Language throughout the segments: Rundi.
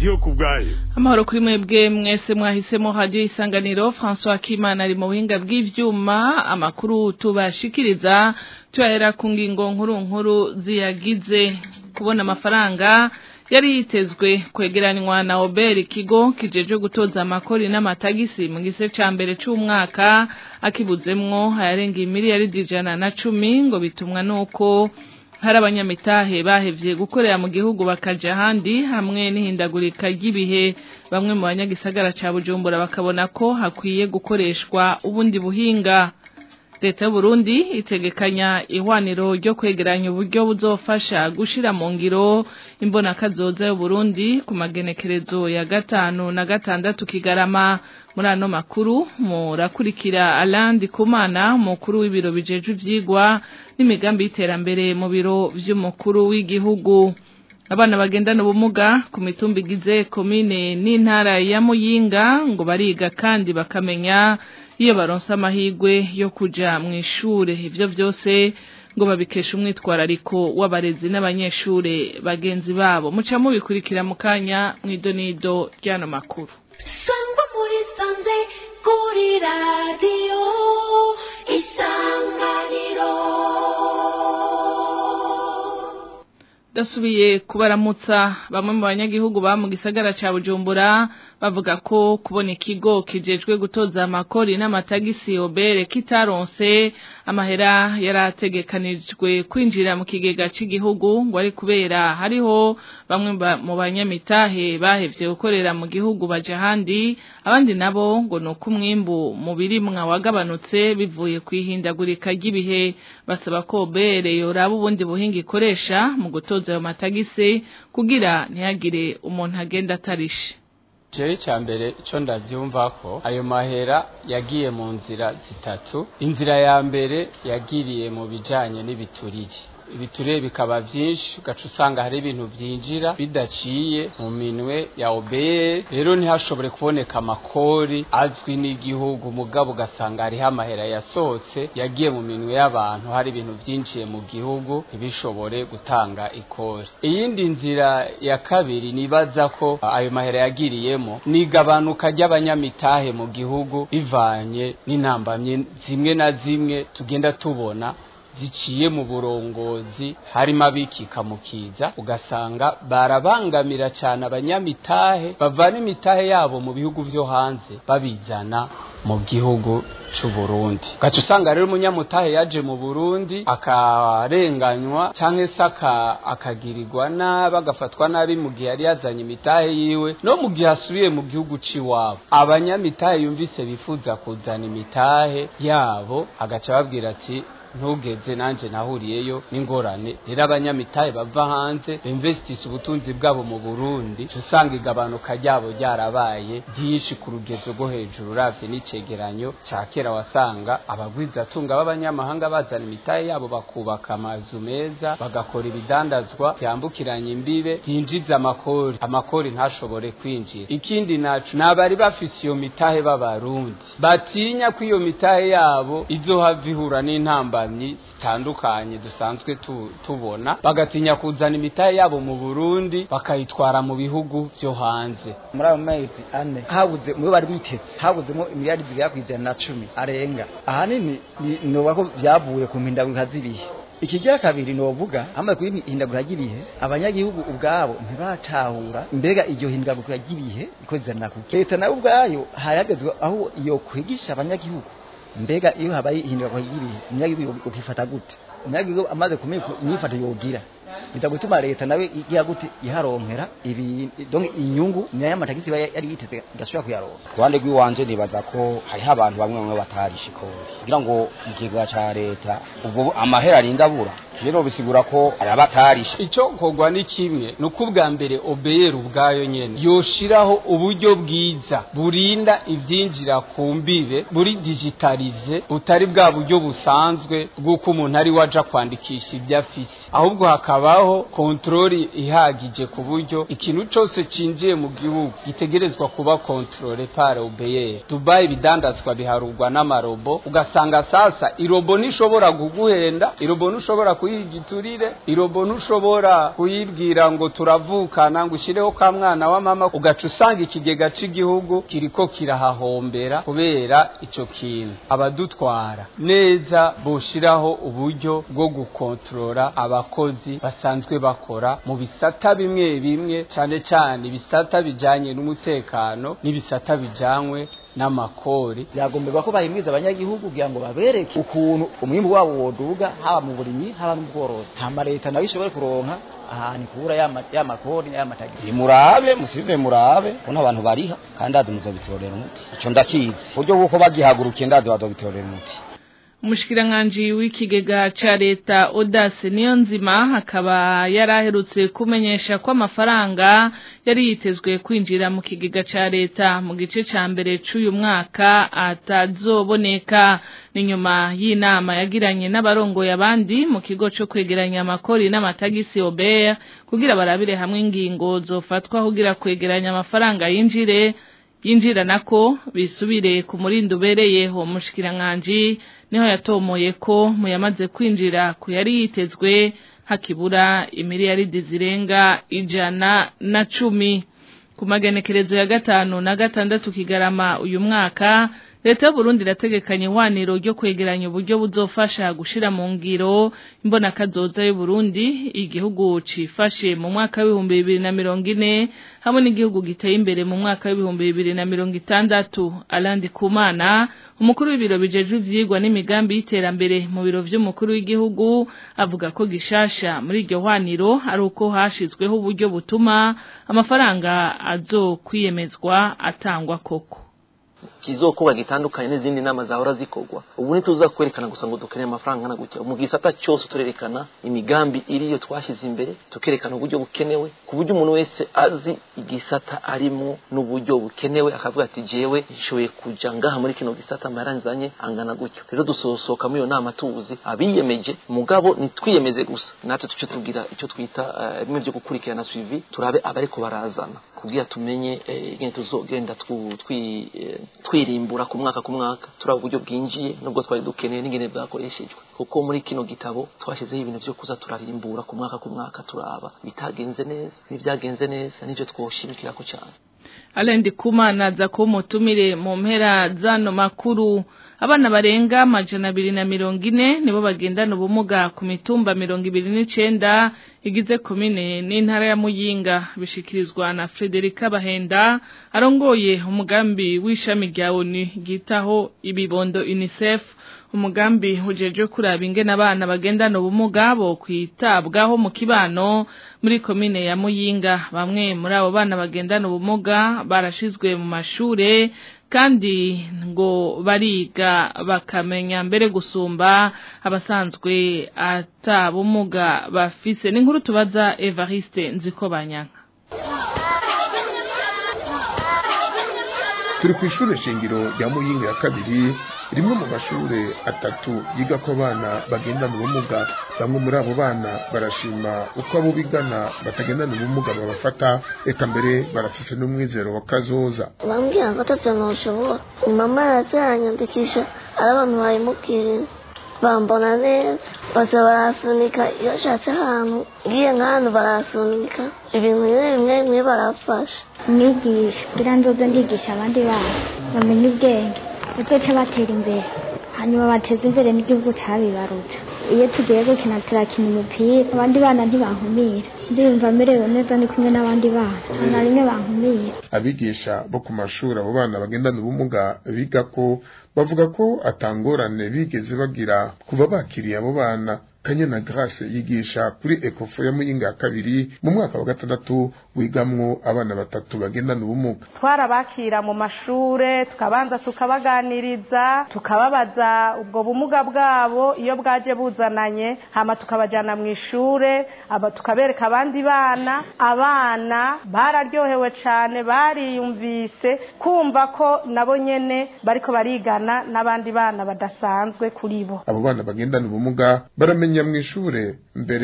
ndiyo ku bwayo amahoro kuri mwebwe mwese mwahisemo hadiyo isanganiro François Kimana ari mu buhinga bw'ivyuma amakuru tubashikiriza tuyahera ku ngingo nkuru nkuru ziyagize kubona amafaranga yari yitezwe kwegeranywa na Oberi ikigo kijeje gutoza amakori n'amatagisi mu gise ca mbere c'umwaka akibuzemwo ayarenga imiliyaridi ijana na cumi ngo bitumwa nuko hari abanyamitahe bahevye gukorera mu gihugu bakaja ahandi hamwe n'ihindagurika ry'ibihe bamwe mu banyagisagara ca Bujumbura bakabona ko hakwiye gukoreshwa ubundi buhinga leta y'u Burundi itegekanya ihwaniro ryo kwegeranya uburyo buzofasha gushira mu ngiro imbona kazoza y'u Burundi ku magenekerezo ya gatanu na gatandatu kigarama muri ano makuru murakurikira Alandi Kumana mukuru w'ibiro bijeje ivyigwa n'imigambi y'iterambere mu biro vy'umukuru w'igihugu abana bagendana ubumuga ku mitumba igize komine n'intara ya Muyinga ngo bariga kandi bakamenya iyo baronse amahirwe yo kuja mu ishure ivyo vyose ngo babikesha umwitwarariko w'abarezi n'abanyeshure bagenzi babo muca mubikurikira mu kanya mw'idonido ry'ano makuru sangwa muri sanze kuri radiyo isanganiro dasubiye kubaramutsa bamwe mu banyagihugu ba mu gisagara ca Bujumbura bavuga ko kubona ikigo kijejwe gutoza amakori n'amatagisi obere kitaronse amahera yarategekanijwe kwinjira mu kigega c'igihugu ngo ari kubera hariho bamwe mu banyamitahe bahevye gukorera mu gihugu baje ahandi abandi nabo ngo nuko umwimbu mu birimwa wagabanutse bivuye kwihindagurika ry'ibihe basaba ko obere yoraba ubundi buhinga ikoresha mu gutoza ayo matagisi kugira ntihagire umuntu agenda atarishe jewe cya mbere icyo ndabyumva ko ayo mahera yagiye mu nzira zitatu inzira ya mbere yagiriye mu bijyanye n'ibiturire ibiturire bikaba byinshi ugaca usanga hari ibintu byinjira bidaciye mu minwe ya obeye rero ntihashobore kuboneka amakori azwi n'igihugu mugabo ugasanga hariho amahera yasohotse yagiye mu minwe y'abantu hari ibintu byinjiye mu gihugu ntibishobore gutanga ikori iyindi nzira ya kabiri nibaza ko ayo mahera yagiriyemo ni igabanuka ry'abanyamitahe mu gihugu bivanye n'intambamye zimwe na zimwe tugenda tubona ziciye mu burongozi harimo abikika mu kiza ugasanga barabangamira cyane abanyamitahe bavana imitahe yabo mu bihugu byo hanze babizana mu gihugu c'u Burundi gaca usanga rero umunyamutahe yaje mu Burundi akarenganywa canke se akagirirwa nabi agafatwa nabi mu gihe yari yazanye imitahe yiwe no mu gihe asubiye mu gihugu c'iwabo abanyamitahe yumvise bifuza kuzana imitahe yabo agaca babwira ati ntugeze nanje nahuriyeyo n'ingorane rero abanyamitahe bava hanze bimvestisa ubutunzi bwabo mu Burundi usanga igabanuka ryabo ryarabaye byinshi ku rugezo rwo hejuru uravye n'icegeranyo ca kera wasanga abagwizatunga b'abanyamahanga bazana imitahe yabo bakubaka amazu meza bagakora ibidandazwa byambukiranya imbibe byinjiza amakori amakori ntashobore kwinjira ikindi naco nabari bafise iyo mitahe b'abarundi batinya ko iyo mitahe yabo izohava ihura n'intamba zitandukanye dusanzwe tubona bagatinya kuzana imitahe yabo mu Burundi bakayitwara mu bihugu byo hanze muri ayo mezi ane habuze mu bari bitetse habuzemo imiliyari zigera ku ijana na cumi arenga ahanini noba ko byavuye ku mpindagurika z'ibihe ikigira kabiri novuga amaze kuri hindagura ry'ibihe abanyagihugu ubwabo ntibatahura mbega iryo hindagura ry'ibihe ikozana kuki leta nayo ubwayo hayagezwe aho iyo kwigisha abanyagihugu mbega iyo habaye ihindurwa ry'ibihe umunyagihugu ukifata gute umunyagihugu amaze kumenya inyifato yogira biza gutuma leta nawe igira gute iharonkera ibi donc inyungu nayo amatagisi yari yiteze gasubira kuyaronka kuruhande rw'iwanje nibaza ko hariho abantu bamwe bamwe batarisha ikori kugira ngo mu kigega ca leta ubwo amahera arinda abura rero bisigura ko hari abatarisha icyo kogwa ni kimwe ni uko ubwa mbere obeyeri ubwayo nyene yoshiraho uburyo bwiza burinda ivyinjira ku mbibe buri digitalize butari bwa buryo busanzwe bw'uko umuntu ari waja kwandikisha ibyo afise ahubwo hakaba gushiraho kontroli ihagije ku buryo ikintu cose cinjiye mu gihugu gitegerezwa kuba kontrole par obeye Dubai bidandazwa biharurwa n'amarobo ugasanga sasa irobo nishobora kuguhenda irobo ntushobora kuyigiturire irobo ntushobora kuyibwira ngo turavukana ngo ushireho ka mwana wa mama ugaca usanga ikigega c'igihugu kiriko kirahahombera kubera ico kintu abadutwara neza boshiraho uburyo bwo gukontorora abakozi basanzwe bakora mu bisata bimwe bimwe cane cane ibisata bijanye n'umutekano n'ibisata bijanywe n'amakori byagomberwa ko bahimiriza abanyagihugu kugira ngo babereke ukuntu umwimbu wabo woduga haba mu burimyi haba no mu bworozi hama leta nayo ishobore kuronka ahantu ikura ya makori n'aya matagisi murabe musibe murabe ubona abantu bariha kandi azi muzobitorera umuti ico ndakizi uburyo bw'uko bagihagurukiye ndazi bazobitorera umuti umushikiranganji w'ikigega ca leta Odase niyo nzima akaba yaraherutse kumenyesha ko amafaranga yari yitezwe kwinjira mu kigega ca leta mu gice ca mbere c'uyu mwaka atazoboneka ni nyuma y'inama yagiranye n'abarongoye abandi mu kigo co kwegeranya amakori n'amatagisi Obert kugira barabire hamwe ingingo zofatwa kugira kwegeranya amafaranga yinjire yinjira nako bisubire ku murindo ubereye uwo mushikiranganji niho yatomoye ko mu yamaze kwinjira ku yari yitezwe hakibura imiliyaridi zirenga ijana na cumi ku magenekerezo ya gatanu na gatandatu kigarama uyu mwaka leta y'uburundi irategekanya ihwaniro ryo kwegeranya uburyo buzofasha gushira mu ngiro imbona kazoza y'uburundi igihugu cifashe mu mwaka w'ibihumbi bibiri na mirongo ine hamwe n'igihugu giteye imbere mu mwaka w'ibihumbi bibiri na mirongo itandatu alandi kumana umukuru w'ibiro bijejwe ivyigwa n'imigambi y'iterambere mu biro vy'umukuru w'igihugu avuga ko gishasha muri iryo hwaniro ari uko hashizweho uburyo butuma amafaranga azokwiyemezwa atangwa koko kizokuba gitandukanye n'izindi nama zahora zikorwa ubu ntituza kwerekana gusa ngo dukeneye amafaranga angana gutya mu gisata cyose turerekana imigambi iriyo twashyize imbere tukerekana uburyo bukenewe ku buryo umuntu wese azi igisata arimo n'uburyo bukenewe akavuga ati jewe nshoboye kuja ngaha muri kino gisata amaranzanye angana gutyo rero dusosoka muri iyo nama tuzi abiyemeje mugabo ntitwiyemeze gusa natwe tuce tugira icyo twita bimwe byo gukurikirana suivi turabe abariko barazana kugira tumenye ingene tuzogenda twirimbura ku mwaka ku mwaka turaba uburyo bwinjiye nubwo twari dukeneye n'ingene bwakoreshejwe kuko muri kino gitabo twashyizeho ibintu byo kuza turarimbura ku mwaka ku mwaka turaba bitagenze neza n'ibyagenze neza n'ibyo twoshimikirako cyane Alendi kumana za ko mutumire mu mpera zano makuru abana barenga amajana abiri na mirongo ine nibo bagendana ubumuga ku mitumba mirongo ibiri n'icenda igize komine n'intara ya muyinga bishikirizwa na Frederica Bahenda arongoye umugambi w'ishami rya ONU gitaho ibibondo UNICEF umugambi ujeje kuraba ingene abana bagendana ubumuga bo kwitabwaho mu kibano muri komine ya Muyinga bamwe muri abo bana bagendana ubumuga barashizwe mu mashure kandi ngo bariga bakamenya mbere gusumba abasanzwe atabumuga bafise n'inkuru tubaza Evariste Nzikobanyanka turi ku ishuri shingiro rya muyinga ya kabiri rimwe mu mashuri atatu yiga ko abana bagendana ubumuga bamwe muri abo bana barashima uko abo bigana batagendana ubumuga babafata reka mbere barafise n'umwizero wa kazoza bambwira ngo atatu ntushobora mama yaraziranyandikisha ari abantu bayimubwirira bambona neza baza barasunika iyo ashatse ahantu ngiye nk'ahantu barasunika ibintu bimwe bimwe bimwe barafasha umwigisha kugira nzoze ndigisha abandi bana bamenye ubwenge bazoca batera imbere hanyuma bateza imbere n'igihugu cabibarutse iyo tugiye gukina turakina umupira abandi bana ntibankumira ndiyumva merewe neza ndi kumwe n'abandi bana nta rimwe bankumira abigisha bo ku mashuri abo bana bagendana ubumuga biga ko bavuga ko atangorane bigeze bagira kuva bakiriye abo bana kanyana grace yigisha kuri ekofo ya muyinga ya kabiri mu mwaka wa gatandatu wigamwo abana batatu bagendana ubumuga twarabakira mu mashure tukabanza tukabaganiriza tukababaza ubwo bumuga bwabo iyo bwaje buzananye hama tukabajana mu ishure aba tukabereka abandi bana abana bararyohewe cane bariyumvise kumva ko nabo nyene bariko barigana n'abandi bana badasanzwe kuri bo abo bana bagendana ubumuga baramenya mu ishure mbere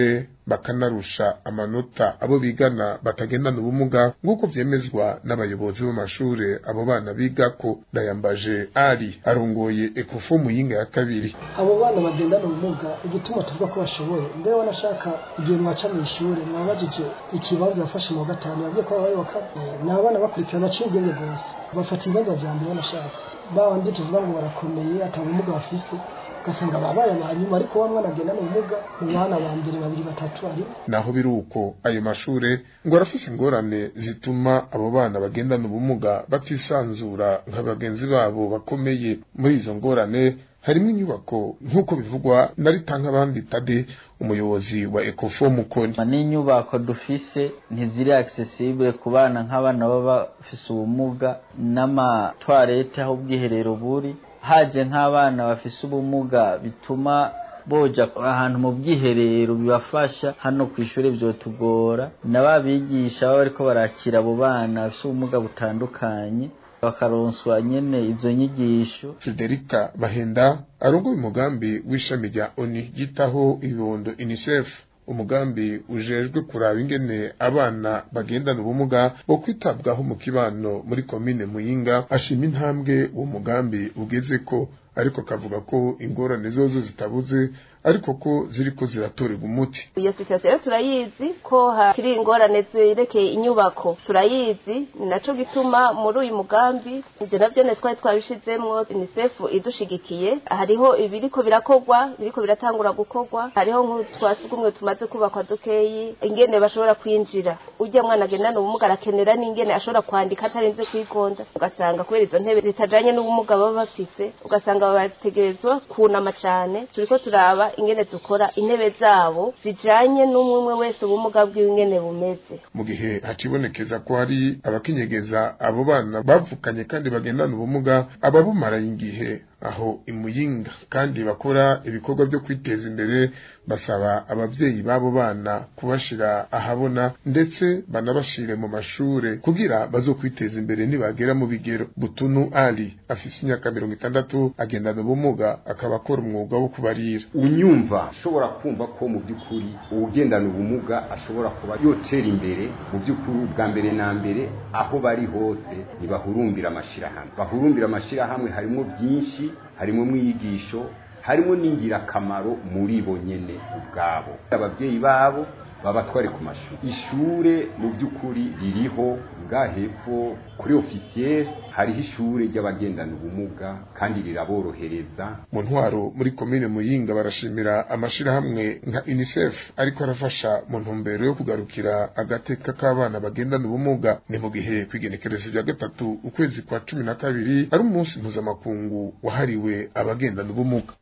bakanarusha amanota abo bigana batagendana ubumuga nk'uko vyemezwa n'abayobozi b'amashure abo bana bigako ndayambaje ari arongoye ekofo muyinga ya kabiri abo bana bagendana ubumuga igituma tuvuga ko bashoboye mbewe wanashaka igihe mwaca mu ishuri mwabajije ikibazo yafashe mu wa gatanu yabwiye ko abaye wa kane ni abana bakurikirana baciye ubwenge bwose bafata ibibazo vya mbere wanashaka babandi tuvuga ngo barakomeye ata bumuga bafise ugasanga babaye abanyuma ariko wa mwana agendana ubumuga mu bana ba mbere babiri batatu ari naho biri uko ayo mashure ngo arafise ingorane zituma abo bana bagendana ubumuga batisanzura nka bagenzi babo bakomeye muri izo ngorane harimo inyubako nk'uko bivugwa na Ritankabandi Tade umuyobozi wa Ecofo Mukoni n'inyubako dufise ntiziri accessible ku bana nk'abana baba bafise ubumuga n'amatwarete aho ubwiherero buri haje nk'abana bafise ubumuga bituma boja ahantu mu bwiherero bibafasha hano ku ishuri vyotugora n'ababigisha baba bariko barakira abo bana bafise ubumuga butandukanye bakaronswa nyene izo nyigisho Federica Bahenda arongoye umugambi w'ishami rya ONU ryitaho ibibondo UNICEF umugambi ujejwe kuraba ingene abana bagendana ubumuga bo kwitabwaho mu kibano muri komine Muyinga ashima intambwe uwo mugambi ugeze ko ariko kavuga ko ingorane zozo zitabuze ariko ko ziriko ziratorerwa umuti iyo situation rero turayizi ko hakiri ingorane zerekeye inyubako turayizi ni naco gituma muri uyu mugambi ivyo navyo ne twari twabishizemwo UNICEF idushigikiye hariho ibiriko birakorwa biriko biratangura gukorwa hariho nk'utwasugumwe tumaze kubakwa dukeyi ingene bashobora kwinjira urya mwana agendana ubumuga arakenera n'ingene ashobora kwandika atarinze kwigonda ugasanga kubera izo ntebe zitajanye n'ubumuga baba bafise ugasanga bategerezwa kunama cane turiko turaba ingene dukora intebe zabo zijanye n'umwe wese ubumuga bwiwe ingene bumeze mu gihe hacibonekeza ko hari abakenyegeza abo bana bavukanye kandi bagendana ubumuga ababumaraye igihe aho imuyinga kandi bakora ibikorwa byo kwiteza imbere basaba abavyeyi b'abo bana kubashira ahabona ndetse banabashire mu mashure kugira bazokwiteza imbere nibagera mu bigero butunu ali afise imyaka mirongo itandatu agendana ubumuga akaba akora umwuga wo kubarira unyumva ashobora kumva ko mu by'ukuri uwugendana ubumuga ashobora kuba yotera imbere mu by'ukuri bwa mbere na mbere aho bari hose ntibahurumbira amashirahamwe bahurumbira amashirahamwe harimo byinshi harimo mwiyigisho harimo n'ingirakamaro muri bo nyene ubwabo abavyeyi babo babatware ku mashuri ishure mu by'ukuri ririho bwa hepfo kuri ofisiye hariho ishure ry'abagendana ubumuga kandi riraborohereza mu ntwaro muri komine muyinga barashimira amashirahamwe nka UNICEF ariko arafasha mu ntumbero yo kugarukira agateka k'abana bagendana ubumuga ni mu gihe kwigenekerezo rya gatatu ukwezi kwa cumi na kabiri ari umunsi mpuzamakungu wahariwe abagendana ubumuga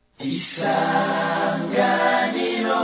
isanganiro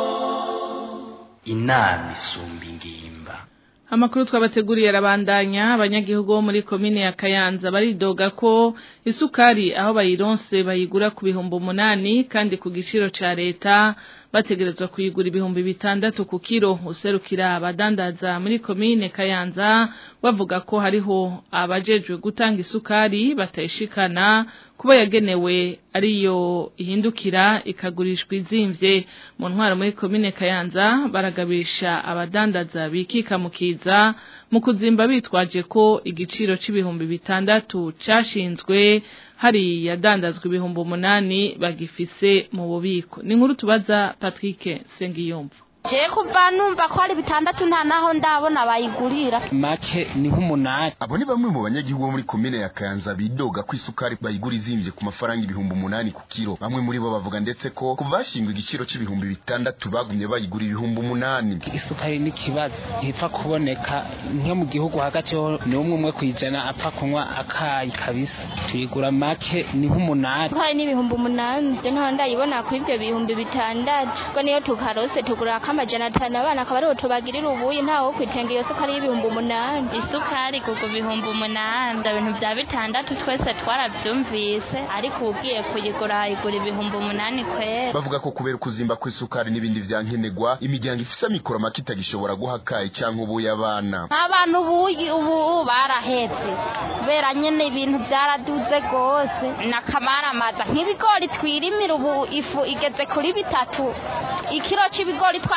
inama isumba ingimba Amakuru twabateguriye arabandanya abanyagihugu bo muri komine ya Kayanza baridoga ko isukari aho bayironse bayigura ku bihumbi umunani kandi ku giciro ca leta bategerezwa kuyigura ibihumbi bitandatu ku kiro userukira abadandaza muri komine Kayanza bavuga ko hariho abajejwe gutanga isukari batayishikana kuba yagenewe ariyo ihindukira ikagurishwa izimvye mu ntwaro muri komine Kayanza baragabisha abadandaza bikika mukiza mu kuzimba bitwaje ko igiciro c'ibihumbi bitandatu cashinzwe hari yadandazwa ibihumbi umunani bagifise mu bubiko ni nkuru tubaza Patrick Sengiyumva je kuva numva ko ari bitandatu nta naho ndabona bayigurira make ni nk'umunani abo ni bamwe mu banyagihugu bo muri komine ya Kayanza bidoga ko isukari bayigura izimvye ku mafaranga ibihumbi umunani ku kiro bamwe muri bo bavuga ndetse ko kuva hashingwa igiciro c'ibihumbi bitandatu bagumye bayigura ibihumbi umunani isukari ni ikibazo ntipfa kuboneka nko mu gihugu hagati ho ni umwe umwe kwijana apfa kunywa akayi kabisa tuyigura make ni nk'umunani hari n'ibihumbi umunani je ntaho ndayibona ku ivyo bihumbi bitandatu ngo niyo tukarose tugura amajana atanu abana akaba ariho tubagirira ubuyi ntawe wo kwitenga iyo sukari y'ibihumbi umunani isukari kuko ibihumbi umunani ibintu bya bitandatu twese twarabyumvise ariko ugiye kuyigura ayigura ibihumbi umunani kwera bavuga ko kubera ukuzimba kw'isukari n'ibindi vyankenerwa imiryango ifise amikoro make itagishobora guha kayi canke ubuye abana abantu ubuyi ubu barahetse kubera nyene ibintu byaraduze gose n'akamaramaza nk'ibigori twirimira ubu ifu igeze kuri bitatu ikiro c'ibigori twa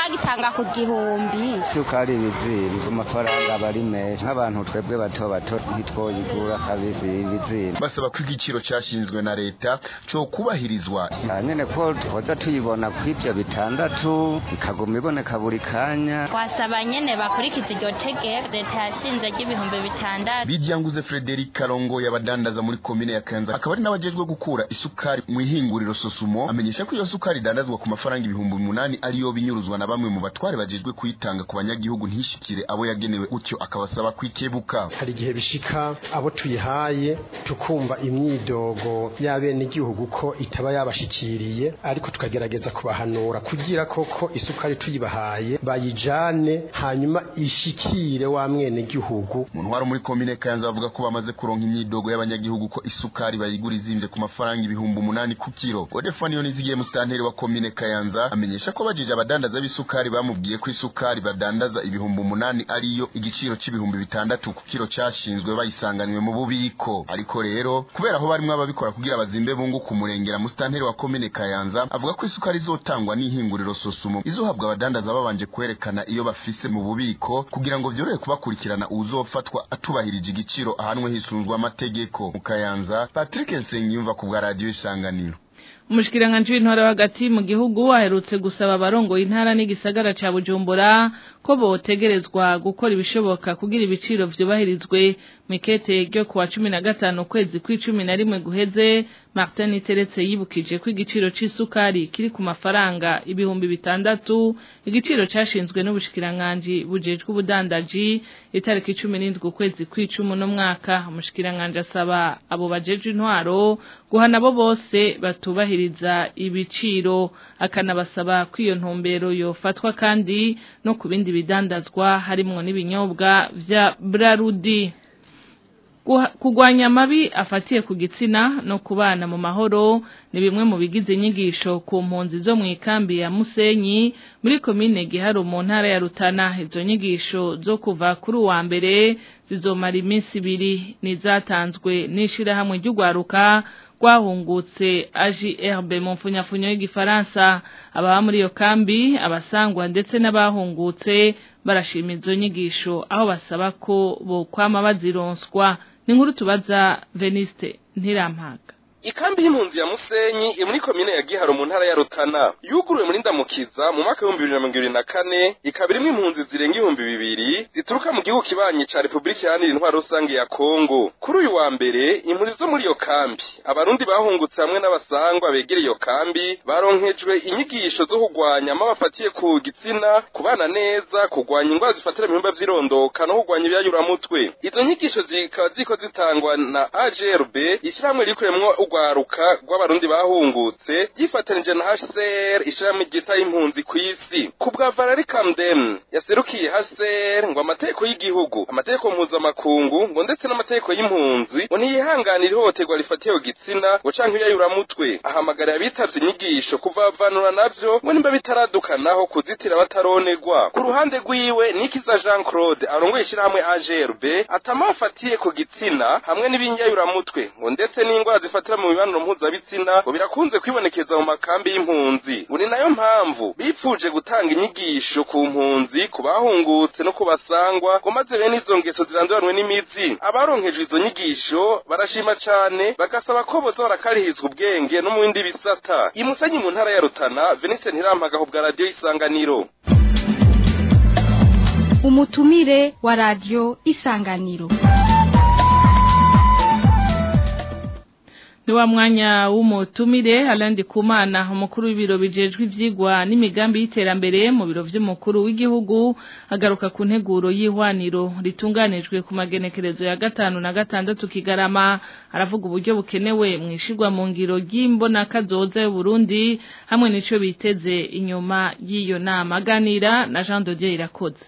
bagitanga ku gihumbi isukari ibizimba amafaranga aba ari menshi nk'abantu twebwe bato bato ntitwoyigura kabisa ibizimba basaba ko igiciro cyashinzwe na leta cyo kubahirizwa nyine ko twoza tuyibona ku ibyo bitandatu ikaguma iboneka buri kanya twasaba nyene bakurikiza iryo tegeko leta yashinze ry'ibihumbi bitandatu bidyanguze Frederic Karongo yabadandaza muri komine ya Kanza akaba ari nabajejwe gukura isukari mu ihinguriro Sosumo amenyesha ko iyo sukari idandazwa ku mafaranga ibihumbi umunani ariyo binyuruzwa na bamwe mu batware bajejwe kuyitanga ku banyagihugu ntishikire abo yagenewe gutyo akabasaba kwikebuka hari igihe bishika abo tuyihaye tukumva imyidogo y'abene igihugu ko itaba yabashikiriye ariko tukagerageza kubahanura kugira koko isukari tuyibahaye bayijane hanyuma ishikire wa mwene gihugu mu ntwaro muri komine Kayanza bavuga ko bamaze kuronka imyidogo y'abanyagihugu ko isukari bayigura izimvye ku mafaranga ibihumbi umunani ku kiro Godefani Yonizigiye musitanteri wa komine Kayanza amenyesha ko bajije abadandaza b'isukari bamubwiye ko isukari badandaza ibihumbi umunani ariyo igiciro c'ibihumbi bitandatu ku kiro cashinzwe bayisanganiwe mu bubiko ariko rero kubera aho barimwo ababikora kugira bazimbe bunguka umurengera musitanteri wa komine Kayanza avuga ko isukari izotangwa n'ihinguriro Sosumo izohabwa abadandaza babanje kwerekana iyo bafise mu bubiko kugira ngo vyorohe kubakurikirana uzofatwa atubahirije igiciro ahanwe hisunzwe amategeko mu Kayanza Patrick Nsengiyumva ku bwa radio isanganiro Umushikiranganje w'intara hagati mu gihugu aherutse gusaba abarongoye intara n'igisagara ca Bujumbura ko botegerezwa gukora ibishoboka kugira ibiciro vyubahirizwe mikete ryo kuwa 15 kwezi kw'icumi na rimwe guheze Martin Iteretse yibukije ko igiciro c'isukari kiri ku mafaranga ibihumbi bitandatu igiciro cashinzwe n'ubushikiranganje bujejwe ubudandaji itariki 17 kwezi kw'icumi no mwaka umushikiranganje asaba abo bajejwe intwaro guhana bo bose batubahiriza ibiciro akanabasaba ko iyo ntumbero yofatwa kandi no ku bindi bidandazwa harimwo n'ibinyobwa vya Brarudi kugwanya amabi afatiye ku gitsina no kubana mu mahoro ni bimwe mu bigize inyigisho ku mpunzi zo mu ikambi ya Musenyi muri komine Giharo mu ntara ya Rutana izo nyigisho zo kuva kuri uwa mbere zizomara iminsi ibiri nizatanzwe n'ishirahamwe ry'ugwaruka rwahungutse AJRB mu mfunyafunyo y'igifaransa ababa muri iyo kambi abasangwa ndetse n'abahungutse barashima izo nyigisho aho basaba ko bokwama bazironswa ni nkuru tubaza Veniste Ntirampaga Ikambi y'impunzi ya Musenyi iri muri komine ya Giharo mu ntara ya Rutana yuguruwe muri Ndamukiza mu mwaka w'ibihumbi bibiri na mirongo ibiri na kane ikaba irimwo impunzi zirenga ibihumbi bibiri zituruka mu gihugu kibanyi ca Repubulika Iharanira Intwaro Rusange ya Kongo kuri uyu wa mbere impunzi zo muri iyo kambi abarundi bahungutse hamwe n'abasangwa begereye iyo kambi baronkejwe inyigisho zo kugwanya ama bafatiye ku gitsina kubana neza kugwanya indwara zifatira mu bihimba vy'irondoka no kugwanya ibyayuramutwe izo nyigisho zikaba ziko zitangwa na AJRB ishyirahamwe rikuremwo urwaruka rw'abarundi bahungutse yifatanije na HCR ishirahamwe ryita impunzi ku isi ku bwa Valerie Camden yaserukiye HCR ngo amategeko y'igihugu amategeko mpuzamakungu ngo ndetse n'amategeko y'impunzi ngo ntiyihanganira ihohoterwa rifatiye ku gitsina ngo canke iyayuramutwe ahamagarira abitavye inyigisho kuvavanura navyo ngo nimba bitaradukanaho kuzitira bataronerwa ku ruhande rwiwe Nikiza Jean Claude arongoye ishirahamwe AGRB atama afatiye ku gitsina hamwe n'ibinyayuramutwe ngo ndetse n'ingwara zifatira mu mibonano mpuzabitsina ngo birakunze kwibonekeza mu makambi y'impunzi ngo ni nayo mpamvu bipfuje gutanga inyigisho ku mpunzi ku bahungutse no ku basangwa ngo maze bene izo ngeso ziranduranwe n'imizi abaronkejwe izo nyigisho barashima cane bagasaba ko boza barakarihirizwa ubwenge no mu bindi bisata imusenyi mu ntara ya Rutana Vincent Ntirampagaho bwa radio Isanganiro umutumire wa radio Isanganiro ni wa mwanya w'umutumire alandi kumana umukuru w'ibiro bijejwe ivyigwa n'imigambi y'iterambere mu biro vy'umukuru w'igihugu agaruka ku nteguro y'ihwaniro ritunganijwe ku magenekerezo ya gatanu na gatandatu kigarama aravuga uburyo bukenewe mwishirwa mu ngiro ry'imbona kazoza y'u Burundi hamwe n'ico biteze inyuma y'iyo nama aganira na Jean Dodier irakoze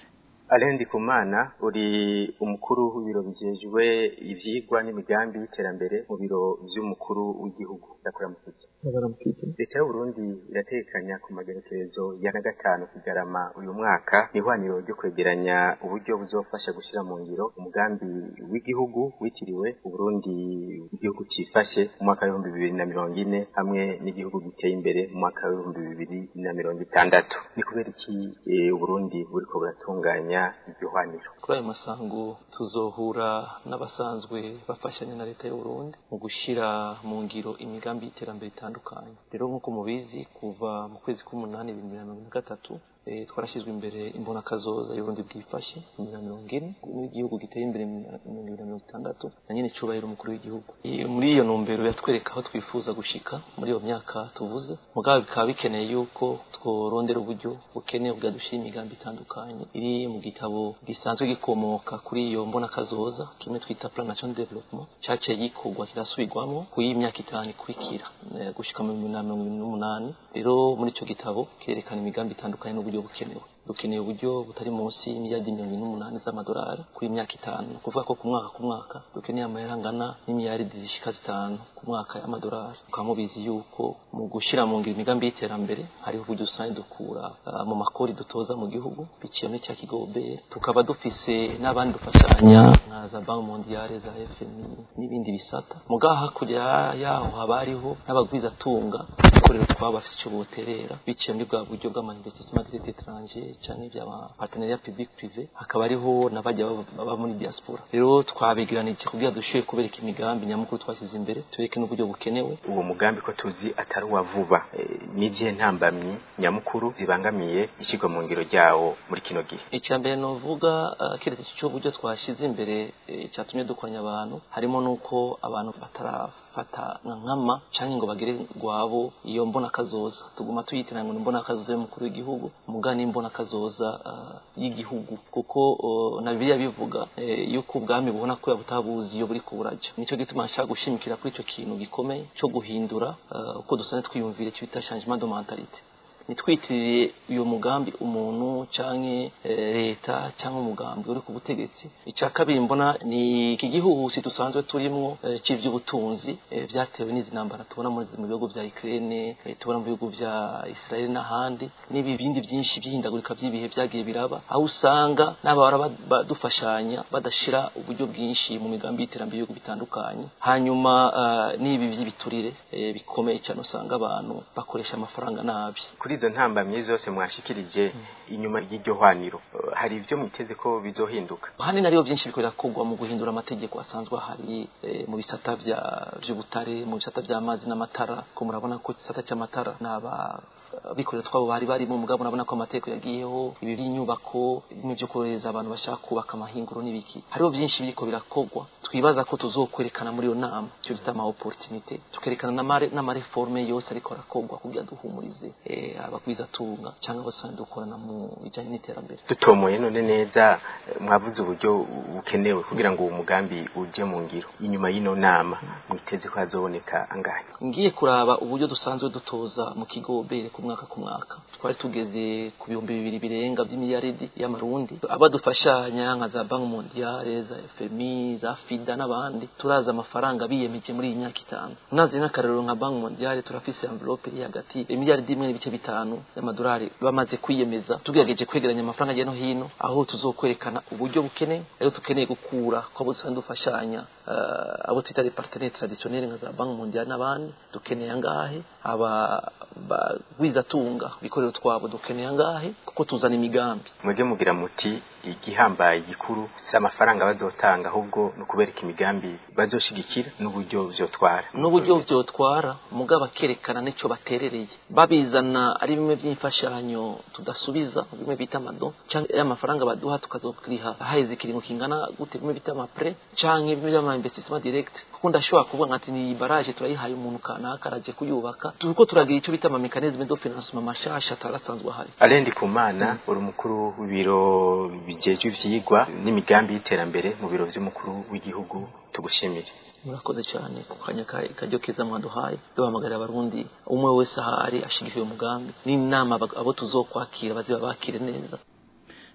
Alain Ndikumana uri umukuru w'ibiro bijejwe ivyigwa n'imigambi y'iterambere mu biro vy'umukuru w'igihugu ndakuramukije leta y'u Burundi iratekanya ku magenekerezo ya na gatanu kigarama uyu mwaka ihwaniro ryo kwegeranya uburyo buzofasha gushira mu ngiro umugambi w'igihugu witiriwe Uburundi igihugu cifashe mu mwaka w'ibihumbi bibiri na mirongo ine hamwe n'igihugu giteye imbere mu mwaka w'ibihumbi bibiri na mirongo itandatu ni kubera iki eh, Uburundi buriko buratunganya iryo hwaniro kuri ayo masango tuzohura n'abasanzwe bafashanya na leta y'u Burundi mu gushira mu ngiro imigambi y'iterambere itandukanye rero nk'uko mubizi kuva mu kwezi k'umunani bibiri na mirongo na gatatu eh, twarashyizwe imbere imbonakazoza y'uburundi bwifashe bibiri na mirongo ine n'igihugu giteye imbere mu mirongo ibiri na mirongo itandatu na nyine icubahiro umukuru w'igihugu Eh, muri iyo ntumbero yatwereka aho twifuza gushika muri iyo myaka tuvuze mugabo bikaba bikeneye yuko tworondera uburyo bukenewe bwadushira imigambi itandukanye iri mu gitabo gisanzwe gikomoka kuri iyo mbonakazoza kimwe twita plan national development caciye gikorwa kirasubirwamo ku y'imyaka itanu ikurikira eh, gushika mu bihumbi na mirongo ibiri n'umunani rero muri ico gitabo kirerekana imigambi itandukanye n'uburyo bukenewe dukeneye uburyo butari munsi y'imiliyardi mirongo ine n'umunani z'amadolari kuri imyaka itanu ni ukuvuga ko ku mwaka ku mwaka dukeneye amahera angana n'imiliyaridi zishika zitanu ku mwaka y'amadolari mukaba mubizi yuko mu gushira mu ngiro imigambi y'iterambere hariho uburyo usanga dukura ah, mu makori dutoza mu gihugu biciye muri cya kigo obere tukaba dufise n'abandi dufashanya nka za banki mondiale za fmi n'ibindi bisata mugaha hakurya yaho haba hariho n'abagwizatunga ikorero twaba bafise ico boterera biciye muri bwa buryo bw'ama-investissement direct étranger canke by'ama partenariat public privé hakaba hariho n'abajya baba- baba muri diaspora rero twabegeranije kugira dushoboye kubereka imigambi nyamukuru twashyize imbere tubereke n'uburyo bukenewe uwo mugambi ko tuzi atari uwa vuba eh, n'izihe ntambamyi nyamukuru zibangamiye ishyirwa mu ngiro ryawo muri kino gihe icya mbere novuga uh, keretse cy'uburyo twashyize imbere eh, cyatumye dukoranya abantu harimo n'uko abantu batarafata nka nkama cyangwa ngo bagere gwabo iyo mbona kazoza tuguma tuyitiranya ngo ni mbona kazoza y'umukuru w'igihugu muga ni mbona kazoza uh, y'igihugu kuko uh, na bibiliya bivuga eh, yuko ubwami bubona ko butabuzi iyo buri kuburaja nicyo gituma nshaka gushimikira kuri icyo kintu gikomeye cyo guhindura uh, uko dusanzwe twiyumvire cyo bita changement de mentalité nitwitirire uyu mugambi umuntu canke eh, leta cyangwa umugambi uri ku butegetsi icya kabiri mbona ni iki gihuhusi dusanzwe turimwo eh, cy'ivy'ubutunzi eh, vyatewe n'izi ntambara tubona muri mu bihugu vya Ukraine eh, tubona mu bihugu vya Israel n'ahandi n'ibi bindi byinshi by'ihindagurika by'ibihe vyagiye biraba aho usanga n'abahora ba- badufashanya badashira uburyo bwinshi mu migambi y'iterambere y'ibihugu bitandukanye hanyuma uh, n'ibi by'ibiturire eh, bikomeye cyane usanga abantu bakoresha amafaranga nabi kuri izo ntambamyi zose mwashikirije inyuma y'iryo hwaniro eh, hari ibyo mwiteze ko bizohinduka hanini ariyo byinshi biriko birakorwa mu guhindura amategeko asanzwe ahari eh, mu bisata vya vy'ubutare mu bisata vy'amazi n'amatara ko murabona ko igisata cy'amatara n'aba abikorera twabo bari barimo mugabo urabona ko amategeko yagiyeho ibi by'inyubako bimwe byo korohereza abantu bashaka kubaka amahinguro n'ibiki hariho byinshi biriko birakorwa twibaza ko tuzokwerekana muri iyo nama icyo bita ama opportunité tukerekana n'amare- n'amareforme yose ariko arakorwa kugira duhumurize eh, abagwizatunga cyangwa abasanzwe dukorana mu bijyanye n'iterambere dutomoye none neza eh, mwavuze uburyo bukenewe kugira ngo uwo mugambi uje mu ngiro inyuma y'ino nama mwiteze ko hazoboneka angahe ngiye kuraba uburyo dusanzwe dutoza mu kigo bere ku mwaka ku mwaka twari tugeze ku bihumbi bibiri birenga by'imiliyaridi y'amarundi abadufashanya nka za banki mondiale za fmi za fida n'abandi turazi amafaranga biyemeje muri iyi myaka itanu unazi nk'akarero nka banki mondiale turafise envelope iri hagati imiliyaridi imwe n'ibice bitanu y'amadolari bamaze kwiyemeza tugerageje kwegeranya amafaranga hirya no hino aho tuzokwerekana uburyo bukeneye rero tukeneye gukura ko abo dusanzwe dufashanya eh, abo twita les partenaires traditionnels nka za banki mondiale n'abandi dukeneye angahe aba bagwizatunga bikorero twabo dukeneye angahe kuko tuzana imigambi mwebwe mugira muti igihambaye gikuru si amafaranga bazotanga ahubwo ni ukubereka imigambi bazoshigikira n'uburyo vyotwara n'uburyo vyotwara mugabo bakerekana n'ico baterereye babizana ari bimwe by'imfashanyo tudasubiza bimwe bita amado canke y'amafaranga baduha tukazokuriha haheze ikiringo kingana gute bimwe bita amapre canke bimwe by'ama investissement direct kuko ndashobora kuvuga nkati ni baraje turayihaye umuntu kanaka araje kuyubaka turiko turagira ico bita ama mécanisme de financement mashasha atarasanzwe ahari Alendi Kumana uri umukuru w'ibiro bijejwe ivyigwa n'imigambi y'iterambere mu biro vy'umukuru w'igihugu tugushimire murakoze cyane ku kanya ka- karyo keza mwaduhaye duhamagarira abarundi umwe wese ahari ashigikiye umugambi n'inama aba- abo tuzokwakira baziba bakire neza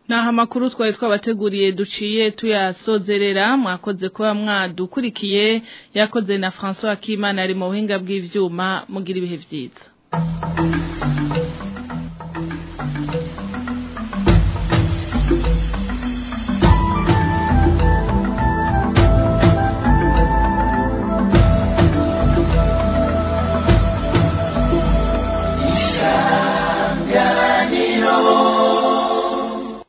Naha makuru twari twabateguriye duciye tuyasozerera mwakoze kuba mwadukurikiye yakoze na François Kimana ari mu buhinga bw'ivyuma mugira ibihe vyiza